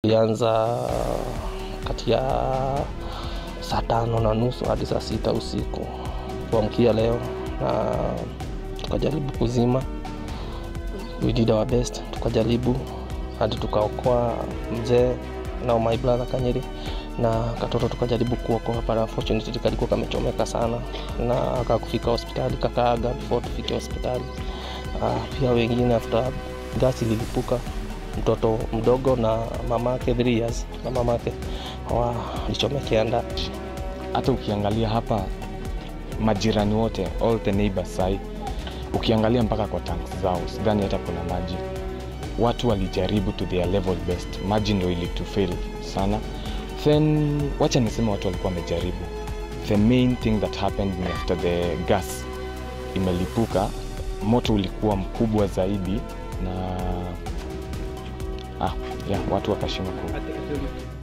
ilianza kati ya saa tano na nusu hadi saa sita usiku kuamkia leo, na tukajaribu kuzima, we did our best, tukajaribu hadi tukaokoa mzee na my brother Kanyeri na katoto tukajaribu kuokoa, but unfortunately kalikuwa kamechomeka sana na kakufika hospitali kakaaga before tufike hospitali. Uh, pia wengine after gasi lilipuka, mtoto mdogo na mamake 3 years na mamake walichomekea ndani. hata ukiangalia hapa majirani wote all the neighbors sai ukiangalia mpaka kwa tanks zao sidhani hata kuna maji watu walijaribu to their level best maji ndo ilitufail sana then wacha niseme watu walikuwa wamejaribu the main thing that happened ni after the gas imelipuka moto ulikuwa mkubwa zaidi na ah, yeah, watu wakashindwa ku